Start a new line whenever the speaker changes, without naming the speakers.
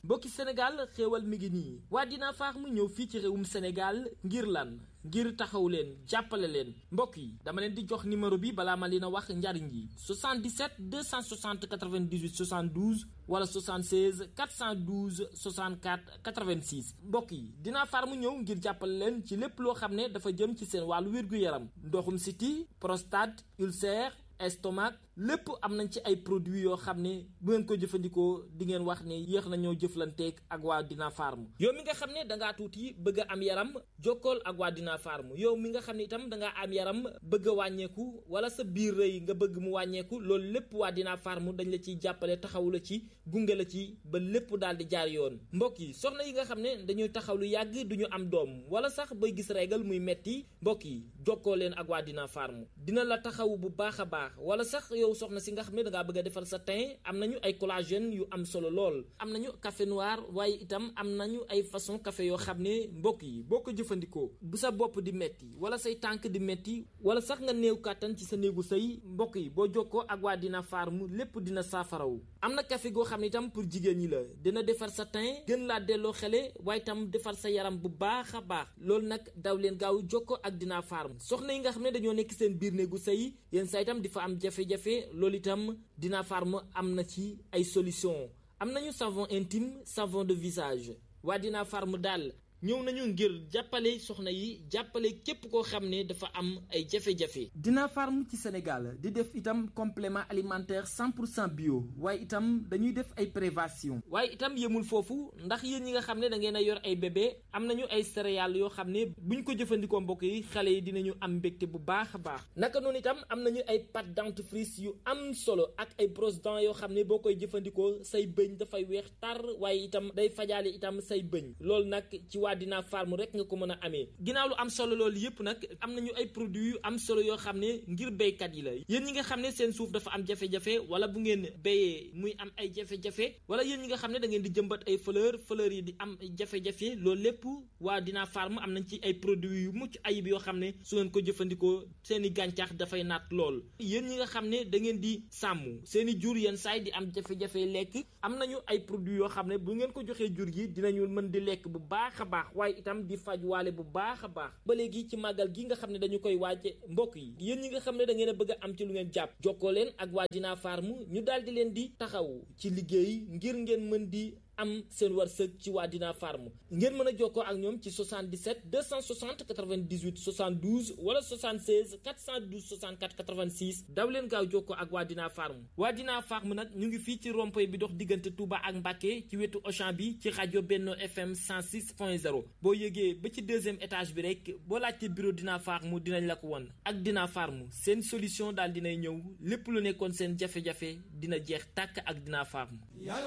mbokki Sénégal xéewal mi ngi nii waa Dina Farm ñëw fii ci réewum Sénégal ngir lan ngir taxaw leen jàppale leen mbokk yi dama leen di jox numéro bi balaa ma leen a wax njariñ yi 77 260 98 72 wala 76 412 64 86 mbokk yi Dina Farm ñëw ngir jàppale leen ci lépp loo xam ne dafa jëm ci seen wàllu wér-gu-yaram ndoxum siti prostate ulcère estomac lépp am nañ ci ay produits yoo xam ne bu ngeen ko jëfandikoo di ngeen wax ne yéex nañoo jëflanteeg ak waa Dina Farm yow mi nga xam ne da ngaa tuuti bëgg a am yaram jokkool ak waa Dina Farm yow mi nga xam ne itam da ngaa am yaram bëgg a wàññeeku wala sa biir rëy nga bëgg mu wàññeeku loolu lépp waa Dina Farm dañ la ciy jàppale taxawu la ci gunge la ci ba lépp daal di jaar yoon mbokk yi soxna yi nga xam ne dañuy taxaw lu yàgg du ñu am doom wala sax bay gis régal muy metti mbokk yi jokkoo leen ak waa Dina Farm dina la taxawu bu baax a baax wala sax yow soxna si nga xam ne da ngaa bëgg a defar sa teint am nañu ay collagène yu am solo lool am nañu café noir waaye itam am nañu ay façon café yoo xam ne mbokk yi boo ko jëfandikoo bu sa bopp di metti wala say tànk di metti wala sax nga néew kàttan ci sa néegu sëy mbokk yi boo jokkoo ak waa Dina Farm lépp dina saafarawu am na café goo xam ne itam pour jigéen ñi la dina defar sa teint gën laa delloo xele waaye itam defar sa yaram bu baax a baax loolu nag daw leen gaaw jokkoo ak Dina Farm soxna yi nga xam ne dañoo nekk seen biir néegu sëy yéen saa itam di fa am jafe-jafe loolu itam Dina Farm am na ci ay solution am nañu savon intime savon de visage waa Dina Farm daal ñëw nañu ngir jàppale soxna yi jàppale képp koo xam ne dafa am ay jafe-jafe. Dina Farm ci Sénégal di def itam complément alimentaire 100 pour cent bio waaye itam dañuy def ay prévention waaye itam yemul foofu ndax yéen ñi nga xam ne da ngeen a yor ay bébé am nañu ay céréales yoo xam ne buñ ko jëfandikoo mbokk yi xale yi dinañu am mbégte bu baax a baax naka noonu itam am nañu ay pâte dentifrice yu am solo ak ay brosse dents yoo xam ne boo koy jëfandikoo say bëñ dafay weex tar waaye itam day fajaale itam say bëñ loolu nag ci waa Dina Farm rek nga ko mën a amee ginnaaw lu am solo loolu yëpp nag am nañu ay produits yu am solo yoo xam ne ngir béykat yi la yéen ñi nga xam ne seen suuf dafa am jafe-jafe wala bu ngeen béyee muy am ay jafe-jafe wala yéen ñi nga xam ne da ngeen di jëmbat ay fleur fleur yi di am jafe-jafe loolu lépp waa Dina Farm am nañ ci ay produits yu mucc ayib yoo xam ne su ngeen ko jëfandikoo seen i gàncax dafay naat lool yéen ñi nga xam ne da ngeen di sàmm seen i jur yenn saay di am jafe-jafe lekk am nañu ay produits yoo xam ne bu ngeen ko joxee jur gi dinañu mën di lekk bu baax a baax waaye itam di faj waale bu baax a baax ba léegi ci màggal gi nga xam ne dañu koy waaje mbokk yi yéen ñi nga xam ne da ngeen a bëgg a am ci lu ngeen jàpp jokkoo leen ak waa Dina Farm ñu daal di leen di taxaw ci liggéey ngir ngeen mën di am seen wërsëg ci waa Dina Farm ngeen mën a jokkoo ak ñoom ci 77 260 98 72 wala 76 412 64 86 daw leen gaaw jokkoo ak waa Dina Farm waa Dina Farm nag ñu ngi fii ci rond-point bi dox diggante Touba ak Mbacké ci wetu Auchan bi ci rajo Benno FM 106.0 boo yëgee ba ci deuxième étage bi rek boo laajte bureau Dina Farm dinañ la ko won ak Dina Farm seen solution daal dinay ñëw lépp lu nekkoon seen jafe-jafe dina jeex tàkk ak Dina Farm